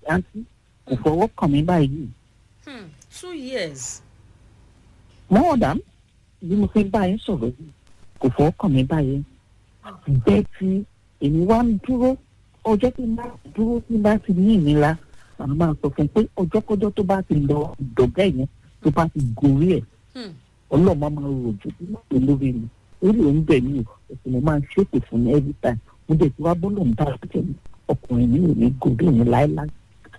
àǹtí kò fọwọ́ kàn mí báyìí Hmm. two years. more than bí mo fi bá yín sọ̀rọ̀ yìí kò fọwọ́ kàn mí báyìí bẹ́ẹ̀ tí èmi wá ń dúró ọjọ́ tí n bá dúró tí n bá ti ní ìnira màá máa sọ fún un pé ọjọ́kọ́jọ́ tó bá ti lọ ìdọ̀gá yẹn tó bá ti gorí ẹ̀ Hmm. ọlọ́mọ máa rò jù bí wọ́n pè lórí mi orí òun bẹ̀ mí o ẹ̀sìn mo máa ń ṣépè fún ní every time mo dẹ̀ ti wá bọ́lọ̀ ń bá àtúntò mi ọkùnrin mi ò ní gorí mi láéláé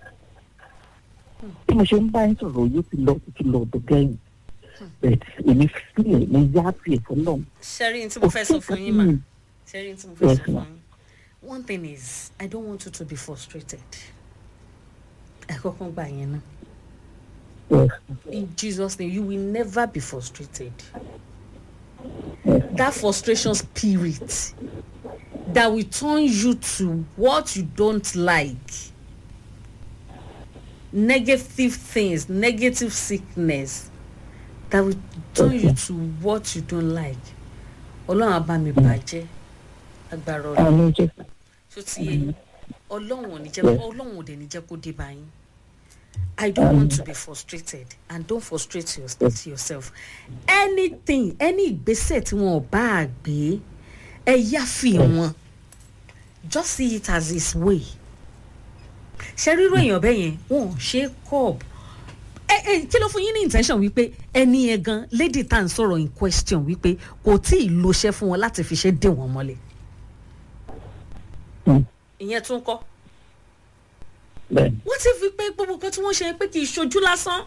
bí mo ṣe ń bá yín sọ̀rọ̀ yóò ti lọ ti lọ ọ̀dọ̀gá yẹn bẹ́ẹ̀ èmi sílẹ̀ mo yá sí ẹ̀fọ́ náà Sherry, tí mo fẹ́ sọ fún yín mà. Sherry, tí mo fẹ́ sọ fún yín. One thing is, I don't want you to be frustrated. Ẹ kọ́kọ́ gbà yẹn náà. In Jesus' name, you will never be frustrated. That frustration spirit that will turn you to what you don't like. Negative things, negative sickness that will turn you to what you don't like. Ọlọ́run á bá mi bàjẹ́ agbára ọlọ́run àmì jẹ́ tó ti yé yín ọlọ́run ò ní jẹ́ ọlọ́run ò dẹ̀ ní jẹ́ kó dé bá yín i don't want to be frustrated and don't frustrate your, yourself anything any ìgbésẹ̀ tí wọn ò bá a gbé ẹ yáfi wọn just see it as his way ṣe rírò èèyàn bẹ́ẹ̀ yẹn wọn ò ṣe é cob ẹ ẹ kí ló fún yín ní intention wípé ẹni yẹn gan lady tá à ń sọ̀rọ̀ in question wípé kò tí ì lo iṣẹ́ fún wọn láti fi ṣe dé wọn mọ́lẹ̀ ìyẹn tún kọ́ bẹ́ẹ̀ wọ́n ti fi pé gbogbo nǹkan tí wọ́n ṣe pé kì í ṣojú lásán.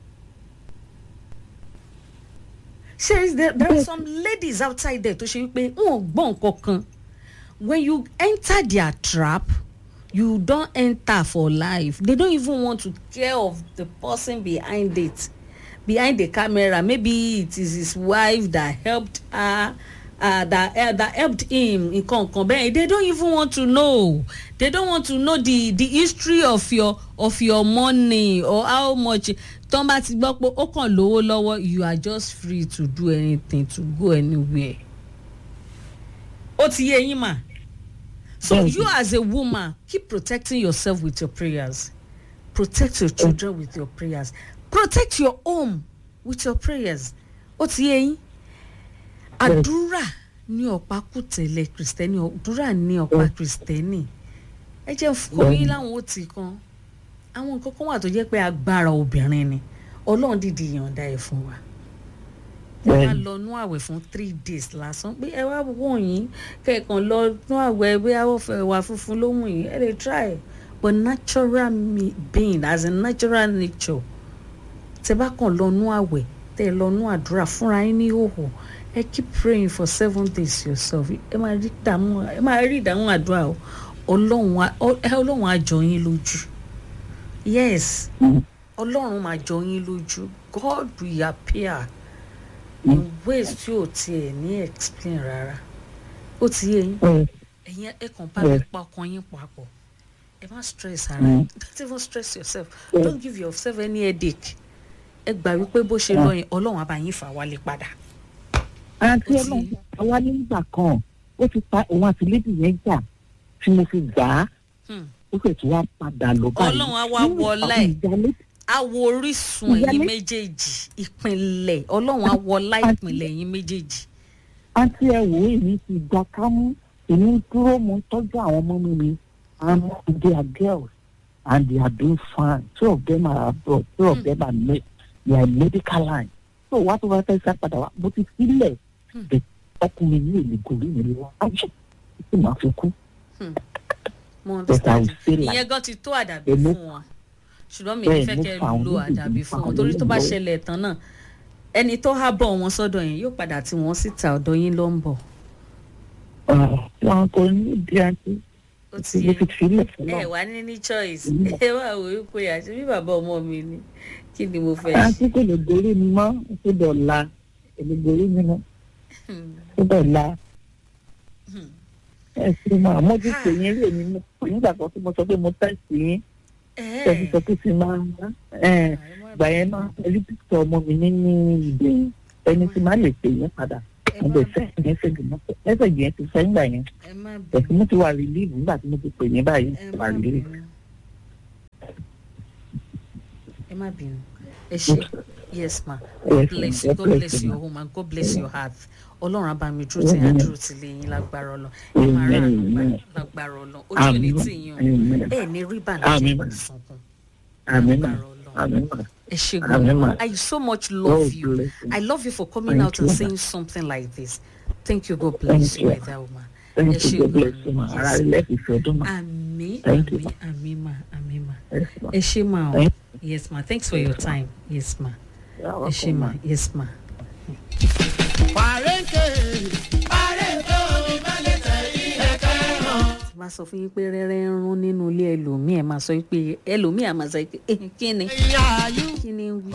ṣe there, there are some ladies outside there tó ṣe wípé wọn ò gbọ́ nǹkan kan when you enter their trap you don enter for life they don't even want to care of the person behind it behind the camera maybe it is his wife that helped her uh, that uh, that helped him nǹkan nǹkan bẹ́ẹ̀ they don't even want to know they don't want to know the the history of your of your money or how much tọ́ bá ti gbọ́ pé ó kàn lówó lọ́wọ́ you are just free to do anything to go anywhere ó ti yé yín mà so Bẹ́ẹ̀ni. you as a woman keep protecting yourself with your prayers protect your children with your prayers protect your home with your prayers ó ti yé yín àdúrà ní ọ̀pá kùtẹ̀lẹ̀ kìrìsìtẹ́nì àdúrà ní ọ̀pá kìrìsìtẹ́nì ẹ jẹ́ fún yín láwọn ó ti kan àwọn nǹkan kan wà tó jẹ́ pé agbára obìnrin ni ọlọ́run dìdí ìyọ̀ǹda ẹ̀ fún wa ẹ wá Bẹ́ẹ̀ni. lọ nú àwẹ̀ fún three days lásán pé ẹ wá wọ̀n yín kẹ̀kan lọ nú àwẹ̀ bí awọ́fẹ́ wà funfun ló wù yín ẹ lè try but natural me- being as a natural nature tẹ bá kàn lọ nú àwẹ̀ tẹ lọ nú àdúrà fúnra yín ní òhò ẹ keep praying for seven days yourself ẹ máa rí ìdààmú ẹ máa rí ìdààmú àdúrà o ọlọ́run á- ọ- ẹ- ọlọ́run á jọ yín lójú yes ọlọ́run máa jọ yín lójú god will appear in ways tí ò tiẹ̀ ní explain rárá ó ti yé yín ẹ̀yin ẹ kàn bá mi Yes. pa ọkàn yín papọ̀ ẹ má stress ara yín don't even stress yourself Yes. don't give yourself any headache ẹ gbà wípé bó ṣe lọ yẹn ọlọ́run á bá yín fà wálé padà. àti Ó ti- ọlọ́run àwa nígbà kan ó ti pa òun àti lédi yẹn jà tí mo fi gbà á Hmm. ó fẹ̀ tí wàá padà lọ báyìí. Ọlọ́run á wá Nínú wọlá àwọn ẹ̀. ìyálé awo orísun ẹ̀yin Ìyálé. méjèèjì ìpínlẹ̀ ọlọ́run á wọlá ìpínlẹ̀ ẹ̀yin méjèèjì. àti ẹ wò ó èmi ti gba kámú èmi ń dúró mo ń tọ́jú àwọn ọmọ mi mi and they are girls and they are doing fine two of them are abroad two of Hmm. them are med they are medical line so wá tó wá fẹ́ sá padà wá mo ti sílẹ̀ Hmm. bẹ̀ ọkùnrin yìí lè gòrí mi lọ ayé tí màá fi kú mo but I understand will stay like ìyẹn gan ti tó àdàbí Èmi- fún wọn ṣùgbọ́n mi ò Bẹ́ẹ̀, fẹ́ mo kẹ́ fa àwọn lo méjèèjì, àdàbí mo fa fún wọn àwọn torí tó bá méjèèjì ṣẹlẹ̀ tán náà ẹni tó há bọ̀ wọn sọ́dọ̀ yẹn yóò padà tí wọ́n síta ọ̀dọ̀ yín ló ń bọ̀ wọn kò ní ìdí àti ó ti mo yẹ ti sílẹ̀ fún ẹ náà wá ní ní choice Mm. ẹ wá wò ó pé àti bí bàbá ọmọ mi ni kí ni mo fẹ́ àti ṣe. kò lè gorí mi mọ́ ó dọ̀la èmi gorí mi mọ́ ó dọ̀la ẹ ṣe máa mójútó yín rí èmi mú nígbà kan tí mo sọ pé mo tẹ̀sí yín tẹ̀sí sọ pé ti máa ń gbà yẹn máa pẹ̀lú píktọ̀ ọmọ mi nínú ìdè ẹni tí máa lè pè yín padà mo bẹ̀ sẹ́yìn mẹ́sẹ̀gì mẹ́sẹ̀gì yẹn ti sẹ́yìn gbà yẹn ẹ má tẹ̀sí bínú mo ti wà rìlíìfù nígbà tí mo ti pè yín báyìí ẹ wà má rìlíìfù bínú má bínú ẹ ṣe yes ma Yes, god bless ma. you God god bless bless you, your ma. home and god bless your heart ọlọ́run abami dúró tí yẹn Amen. dúró tí lè yín lágbára ọlọ ẹ máa rà Amen, àgbà amen. lágbára ọlọ ojú ò ní Amen. tì yín o Amen. ẹ ní rí bànújẹ́ Amen. pẹ̀lú sunkún Amen. ma. lágbára ọlọ Amen. ma. ẹ ṣe Amen, ma. gan i so much love God you bless you. i love you for coming Thank out and you, ma. saying something like this thank you god bless Thank you you. my dear woman Thank ẹ ṣe you. God bless you, gan ma. Ara yes ilé ìfẹ́ ọdún ma. àmì Thank you, àmì àmì ma àmì ma Yes, ma. ẹ ṣe ma o Thank yes ma thanks for your time yes ma You're ẹ ṣe welcome, ma yes ma. tí bá sọ fún yín pé rẹ́rẹ́ ń rún nínú ilé ẹlòmíì ẹ̀ máa sọ pé ẹlòmíì á máa sọ pé "Eh, kí ni kí ni ń wí.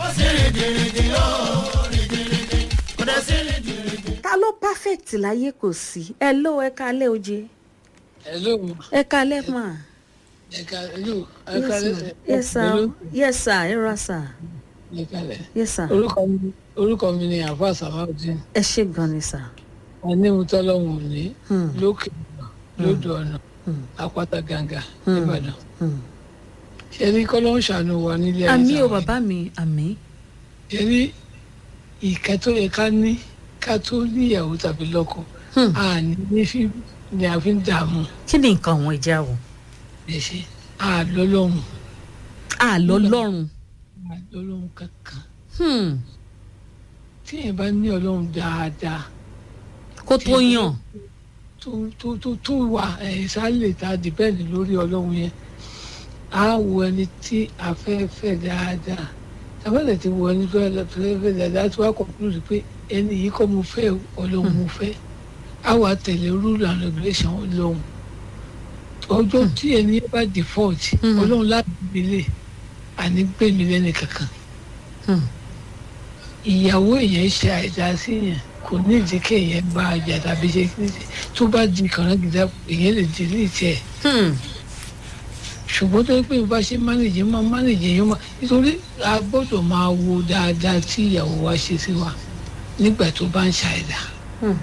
ta ló perfect láyé kò sí ẹ ló ẹ kalẹ́ oje hello ẹ kalẹ́ mà ẹka hello yes ẹka ma yes sir yes sir ẹ ra sir ẹka rẹ yes sir orúkọ mi orúkọ mi ni àfa sàmáùdín ẹ ṣe gan ni sir. anímútọ́lọ́hún òní Hmm. lókè ọ̀nà lódò ọ̀nà Hmm. àpáta gàǹgà Hmm. nìbàdàn Hmm. ṣe ní kọ́lọ́ ń ṣàánú wa nílé ayé àmì o táwa bàbá mi àmì. ṣe ní ìkẹ́ tó yẹ ká ní ká tó níyàwó tàbí lọ́kọ Hmm. àní ní fi ni a fi ń dààmú kí ni nǹkan àwọn ìjà wò. ẹ ṣe àlọ́lọ́hún àlọ́ lọ́rùn. àlọ́lọ́hún kankan Hmm. tí èèyàn bá ní ọlọ́run dáadáa kó tó yàn. tó tó tó tó wà ẹ̀ sálè ta dìbẹ́ẹ̀lì lórí ọlọ́run yẹn á wo ẹni tí a fẹ́ fẹ́ dáadáa tàbálẹ̀ ti wo ẹni tó fẹ́ fẹ́ dáadáa tó wá conclude pé ẹni yìí kọ́ mo fẹ́ o, ọlọ́run mo fẹ́ á wà tẹ̀lé rule and regulation ọlọ́run ọjọ́ tí ẹni yẹn bá default Mhm. ọlọ́run láti gbélé àní gbèmí lẹ́nu kankan Hmm. ìyàwó èèyàn ṣe àìdá sí yẹn kò ní ìdí kéèyàn bá a jà tàbí ṣe kí tó bá di kànáńgídá èèyàn lè di ní ìtẹ́ ẹ̀ Hmm. ṣùgbọ́n tó yẹ pé bá ṣe mánéjì máa mánéjì yẹn máa nítorí a gbọ́dọ̀ máa wo dáadáa tí ìyàwó wa ṣe sí wa nígbà tó bá ń ṣàìdá Hmm.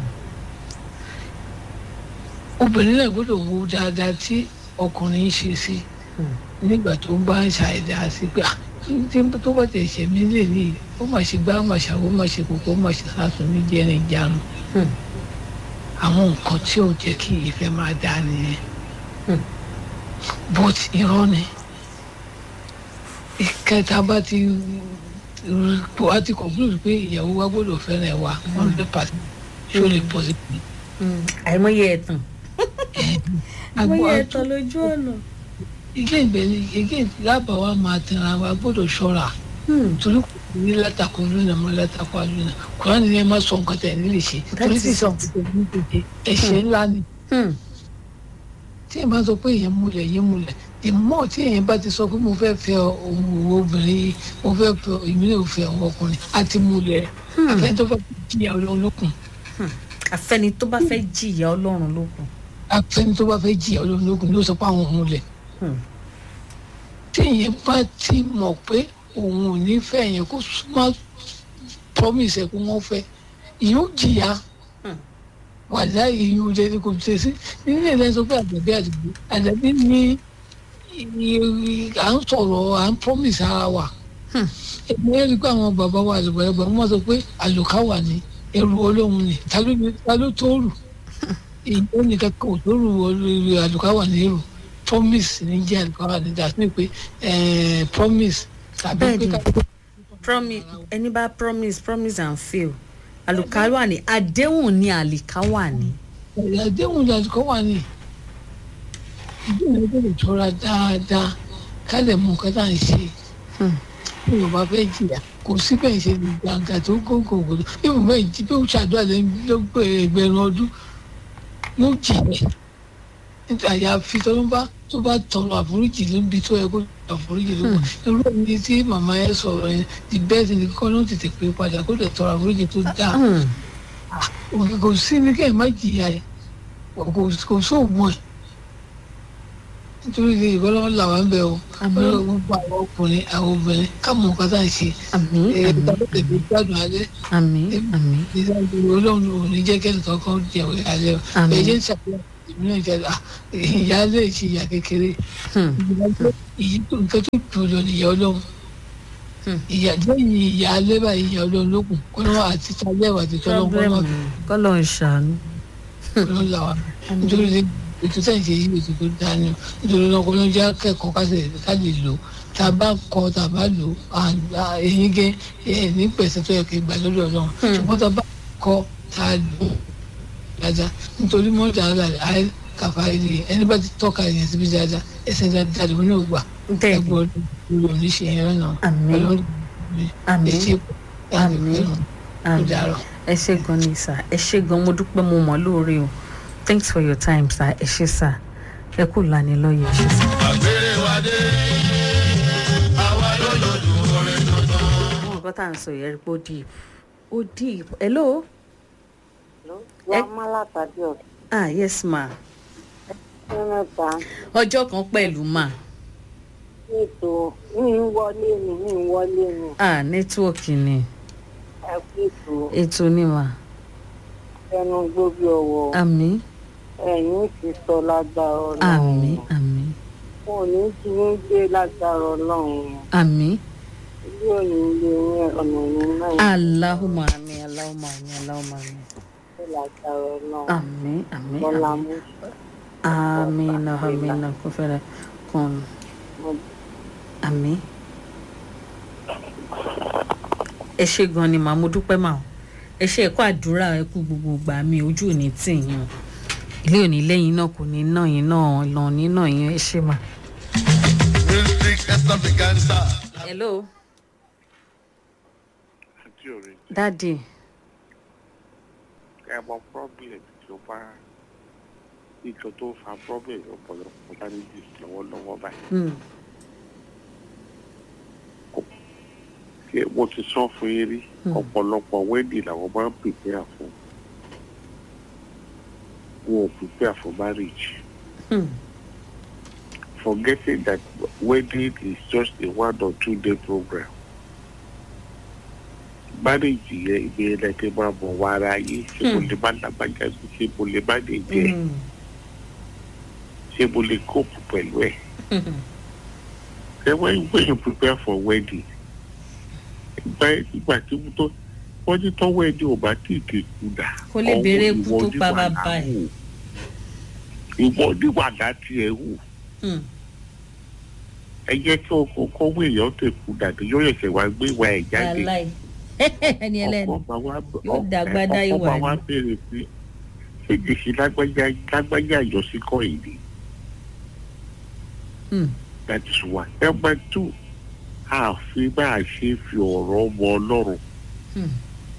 obìnrin náà gbọ́dọ̀ wo dáadáa tí ọkùnrin ṣe sí Hmm. nígbà tó bá ń ṣàìdá sí pé "Ah, tí tó bá tẹ̀ ṣẹ̀ mí lè ní ó mà ṣe gbá ó mà ṣàwó ó mà ṣe kókó ó mà ṣe sásùn ní jẹ́rìn ìjánu Hmm. àwọn nǹkan tí ò jẹ́ kí ìfẹ́ máa dá nìyẹn Hmm. but irọ́ ni ìkẹta bá ti wá ti conclude pé ìyàwó wa gbọ́dọ̀ fẹ́ràn ẹ̀ wa one hundred percent ṣó lè pọ̀ sí i. Hmm. àìmọye ẹ̀tàn. àìmọye ẹ̀tàn lójú ọ̀nà. ilé ìgbẹ́ni ilé lábàá wa máa tẹ̀ra wa gbọ́dọ̀ ṣọ́ra Hmm. torí kò ní látakò lónà mọ́ látakò àlùnà kùránì ni ẹ má sọ nǹkan tẹ̀ nílé ṣe That torí is sísọ nǹkan tẹ̀ nílé ṣe ẹ̀ṣẹ̀ ńlá ni. Hmm. tí èèyàn bá sọ pé èèyàn múlẹ̀ yín múlẹ̀ ìmọ̀ tí èèyàn bá ti sọ pé mo fẹ́ fẹ́ ohun òwò obìnrin yìí mo fẹ́ fẹ́ ìmílẹ̀ òfin àwọn ọkùnrin àti múlẹ̀ Hmm. àfẹ́ tó bá fi jìyà ọlọ́run lókun àfẹni tó bá fẹ́ jìyà ọlọ́run ló kù. àfẹ́ni tó bá fẹ́ jìyà ọlọ́run lókun ló sọ pé àwọn múlẹ̀ Hmm. tí èèyàn bá ti mọ̀ pé òun ò ní fẹ́ yẹn kó má promise ẹ̀ kó wọ́n fẹ́ ìyẹn ó jìyà Hmm. wàdá ìyẹn ò jẹ́ kó ṣe sí nínú ìlẹ́yìn sọ pé àgbẹ̀bí àdìgbò àdàbí ní i- à ń sọ̀rọ̀ à ń promise ara wa Hmm. èmi rí i pé àwọn bàbá wa àlùbọ̀lẹ́gbà wọ́n sọ pé àlùkà wà ní ẹrù ọlọ́run ni ta ló ní- ta ló tó rù ìyẹn nìkan kò tó rù ọlọ́run àlùkà wà ní èrò promise ní jẹ́ àlùkà wà ní dàtí pé eh, promise tàbí pé Bẹ́ẹ̀ni. ká promise ẹni bá promise promise and fail àlùkáwà ní àdéhùn ní àlìkáwà ní. àdéhùn ni àlùkà wà ní ìdílé gbọ́dọ̀ tọ́ra dáadáa ká lè mú nǹkan tá à ń ṣe Hmm. tí yorùbá fẹ́ jìyà kò sí bẹ́ẹ̀ ṣe ní gbàǹgà tó gógógó bí mo bẹ́ẹ̀ jí bí ó ṣàdúrà lẹ́yìn ló gbé ẹgbẹ̀rún ọdún yóò jìyà nítorí àyàfi tó ló bá tó bá tọrọ àforíjì níbi tó yẹ kó tọrọ àforíjì ló wà irú ẹni tí màmá yẹn sọ̀rọ̀ yẹn the best ni kọ́ ló tètè pé padà kó lè tọrọ àforíjì tó dáa Hmm. òkè kò sí ní kẹ́ ẹ̀ má jìyà ẹ̀ kò kò sóògùn ẹ̀ nítorí ilé ìbọ́lọ́wọ́ làwọn ń bẹ̀ o Àmín. ọlọ́run gbogbo àwọn ọkùnrin àwọn obìnrin káàmù nǹkan tá à ń ṣe àmì ẹ̀ àmì tàbí tẹ̀lé gbádùn alẹ́ àmì àmì ìdájọ́ ọlọ́run ò ní jẹ́ kẹ́ni kankan jẹ̀wé alẹ́ o Àmín. ẹ̀jẹ̀ ń ṣàpèjọ ìlú náà jẹ́ à ìyá lè ṣe ìyá kékeré Hmm. ìyí tó nǹkan tó jù lọ nìyá ọlọ́run ìyá lẹ́yìn ìyá alẹ́ báyìí ìyá olóòlókun kó lọ́wọ́ àti tájẹ́wà àti tọ́lọ́wọ́ kó lọ́wọ́ kọ́lọ̀ ń ṣàánú. kó lọ́wọ́ là wà nítorí ètò sẹ́yìn ṣe yí ètò tó dáa ni nítorí náà kó ló ń jẹ́ kẹ́kọ̀ọ́ ká lè ká lè lò tá a bá kọ́ tá a bá lò èyí gé ní pẹ̀sẹ̀ tó yẹ kí gbà lórí ọlọ́run ṣùgbọ́n tá a bá kọ́ tá a lò dáadáa nítorí mọ́tò àlá àì kàfà ilé ẹni bá ti tọ́ka ìyẹn síbi dáadáa ẹsẹ̀ dáadáa lòun náà gbà bẹ́ẹ̀ ẹgbẹ́ ọdún ní ṣe yẹn lọ́nà Àmín. pẹ̀lú Àmín. ẹ̀ṣẹ̀ Àmín. ó àmì dàrọ̀. ẹ ṣe gan ni sà ẹ ṣe gan mo dúpẹ́ mo mọ̀ lóore o thanks for your time sà ẹ ṣe sà ẹ kú lanilọ́yẹ̀ ẹ ṣe sà. àgbèrè wa dé àwa ló lòdù orin tuntun. àwọn nǹkan tá à ń sọ yẹn rí pé ó deep ó deep hello wọ́n má látàdé ọ̀sẹ̀ ah yes ma mẹ́ta ọjọ́ kan pẹ̀lú ma ètò ní ń wọlé ni ní ń wọlé ni ah nẹ́tíwọ̀kì ni ẹ kú ètò ètò ni ma ẹnu gbóbi ọwọ́ àmì ẹ̀yìn ti sọ lágbára ọlọ́run àmì àmì wọn ò ní kí ń gbé lágbára ọlọ́run àmì ilé òní ilé yẹn ọ̀nà ní náà aláhùnmá àmì aláhùnmá àmì aláhùnmá àmì ṣe lágbára ọlọ́run àmì àmì bọ́lá àmì mú amina amina kò fẹ́rẹ̀ kàn àmì. ẹ ṣe gan ni màá mo dúpẹ́ mà ó ẹ ṣe ẹ̀kọ́ àdúrà ẹ kú gbogbo ìgbà mi ojú ò ní tì yín o ilé òní lẹ́yìn náà kò ní ná yín náà lọ ní ná yín ẹ ṣe mà. music extravaganza. hello àti ọ̀rẹ́ dadi ẹ mọ problem tí ó bá nǹkan tó fa problem ọ̀pọ̀lọpọ̀ marriages lọ́wọ́lọ́wọ́ báyìí. hmm. ṣé mo ti sọ fún yín rí Hmm. ọ̀pọ̀lọpọ̀ wedding làwọn máa ń prepare fún wọn ò prepare for marriage Hmm. forgetting that wedding is just a one or two day program marriage yẹn ibi yẹn lẹ́kẹ́ máa bọ̀ wá ara yìí ṣé mo lè má lágbájá sí ṣé mo lè má lè jẹ́ Hmm. ṣé mo lè cope pẹ̀lú ẹ̀. Hmm. Then when, when you prepare for wedding, ìgbà ìgbà tí mo tó wọ́n ní tọ́ wedding ò bá tí ì kéku dà. Kò lè béèrè ikú ìwọ tó ní pa wàhálà bàbá ẹ̀. hù. Ìwọ ní wàhálà tiẹ̀ hù. Hmm. Ẹ jẹ́ kí ọkọ̀ kọ́wé èèyàn tẹ̀ kú dàbí yóò ṣẹ̀ṣẹ̀ wá gbé ìwà ẹ̀ jáde. wàláì ẹni ẹlẹ́ni Ọkọ̀ bá wá Yóò dàgbádá ọkọ̀ ìwà bá ni. wá béèrè pé ṣé kìí lágbájá lágbájá àjọṣe kọ́ èdè. Hmm. That is one. Number two, àfi bá a ṣe fi ọ̀rọ̀ wọ ọlọ́run. Hmm.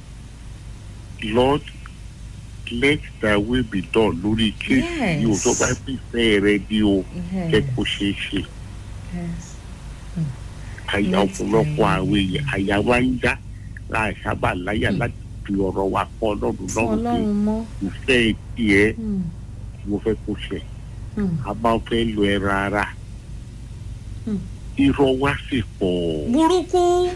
Lord, let thy will be done lórí kéèsì yìí o tó bá bí ìfẹ́ rẹ di o Yeah. jẹ́ kó ṣeé ṣe. Yes. Àyà Let ọ̀pọ̀lọpọ̀ thy- àwọn èèyàn àyà wa ń já láì sábà láyà láti fi ọ̀rọ̀ wa kọ́ ọlọ́run fún lọ́rùn pé ọlọ́run mọ́. ìfẹ́ tiẹ̀ Hmm. mo fẹ́ kó ṣe. Hmm. A máa fẹ́ lo ẹran ara. Hmm. Irọ́ wa sì pọ̀. burúkú.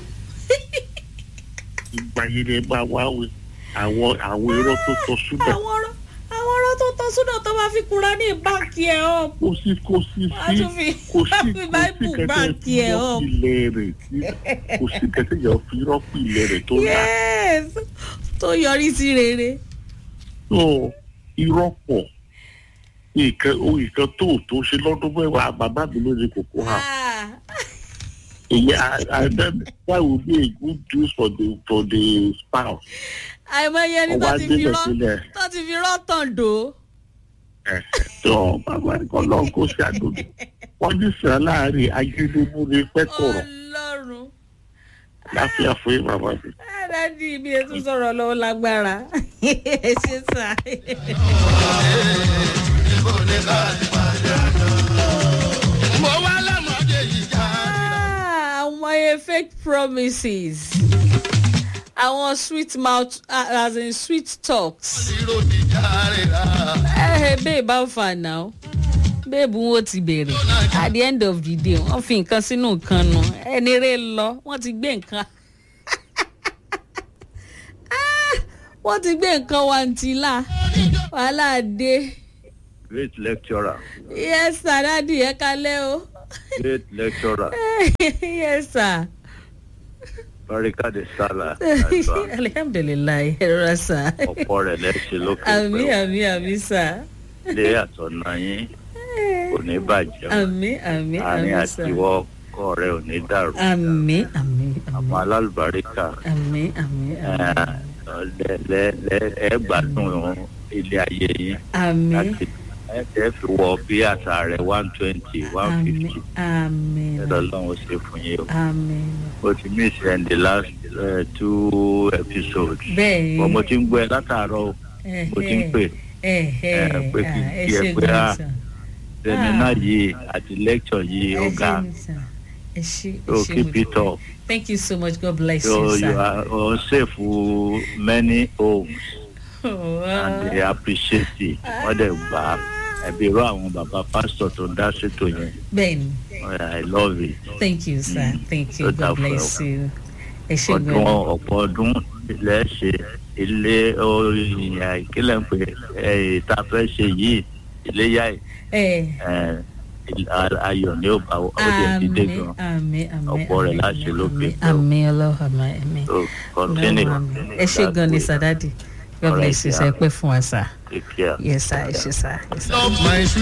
Ìgbà yẹn lè máa wá wí àwọn àwọn irọ́ tó tọ́ súnà. àwọn ọ̀rọ̀ àwọn ọ̀rọ̀ tó tọ́ sódà tó máa fi kura ní báńkì ẹ̀ ọ́. kò sí kò sí wọ́n á sí tún fi kò wọ́n á sí fi kò sí báìbù kẹtẹ báńkì fi ẹ̀ ọ́. rọ́pì ilẹ̀ rẹ̀ sí kò sí kẹtẹ yẹn fi rọ́pì ilẹ̀ rẹ̀ tó rà yes tó yọrí sí rere. tó irọ́ pọ̀ nǹkan ohun nǹkan tó tó ṣe lọ́dún mẹ́wàá bàbá mi ló ní kòkó hàn Ah. èyí and then that will be a good news for the for the spouse àìmọye ẹni tó ọba ti fi délẹ̀ rọ́ sílẹ̀ tó ti fi rọ́ tàn dò. ẹ̀ tó bàbá kan lọ́n kó sí àdúgbò wọ́n ní sàn láàrin ayélujára pẹ́kọ̀rọ̀ ọlọ́run. láfíà fún yín bàbá mi. Dádì mi ẹ tún sọ̀rọ̀ lọ́wọ́ lágbára. Ẹ ṣe sà. mo wá lọ́mọdé yìí já. Àwọn ẹ fake promises. Àwọn sweet mouth ah, as in sweet talks. ìró ti já rẹ̀ rà. Ẹ ẹ babe how far now? Babe wo ti bẹ̀rẹ̀? At the end of the day, wọ́n fi nǹkan sínú nǹkan nu. Ẹni rẹ̀ lọ, wọ́n ti gbé nǹkan. Ah, Wọ́n ti gbé nǹkan wàǹtílà. Wàhálà dé. Great lecturer. Yes sir, dádì ẹ kalẹ́ o. Great lecturer. yes sir. barika de sala alihamdulilayi ẹ rọra sá. ọ̀pọ̀ rẹ̀ lẹ́sẹ̀ lókè àmì pẹ́ àmì àmì sá. ilé àtọ̀nà yín kò ní bàjẹ́ o. àmì àmì àárín àmì sá. àtiwọ́ ọkọ rẹ̀ ò ní dàrú àmì àmì àwọn àmì alálùbáríkà àmì àmì àmì ẹ lẹ- lẹ- ẹ gbádùn ilé ayé yín àmì láti ẹ tẹ́ fi wọ bí àṣà rẹ̀ one twenty one àmì fifty àmì ẹ lọ́lọ́run ṣe fún yín o. àmì. o ti miss ẹ in the last uh, two episodes. bẹ́ẹ̀ bọ́n mo ti ń gbọ́ ẹ látàárọ̀ o mo ti ń pè ẹ ẹ, pé kí n ẹ kí ẹ ṣe pé gan á sá. sẹ́mínà yìí àti lecture yìí ó ẹ ga ṣe mi sá. ẹ ṣe ẹ so ṣe keep mo it dúpẹ́. up thank you so much god bless so you you sir. are on safe many homes Oh, and they appreciate it wọ́n dẹ̀ gbà á ẹbí irú àwọn bàbá pásítọ̀ tó ń dá ṣètò yẹn bẹ́ẹ̀ni i love it thank you sir thank you Ó god dà fún bless you. ẹ ṣe ọdún gan. ọ̀pọ̀ ọdún ilẹ̀ ṣe ilé ìyá ìkílẹ̀ ń pè é tá a fẹ́ ṣe yìí iléyà yìí ẹ ẹ, ayọ̀ ni ó bá ó dẹ̀ ti dé àmì gan àmì àmì Ọ̀pọ̀ rẹ̀ láṣẹ lókè. àmì ọlọ́run àmì àmì. so continue ẹ ṣe gan ni sir dadi god All right, bless you sir ẹ yeah. pẹ́ fún wa sir. take care. yes sir ẹ ṣe sir. Yes, sir. Love my sweet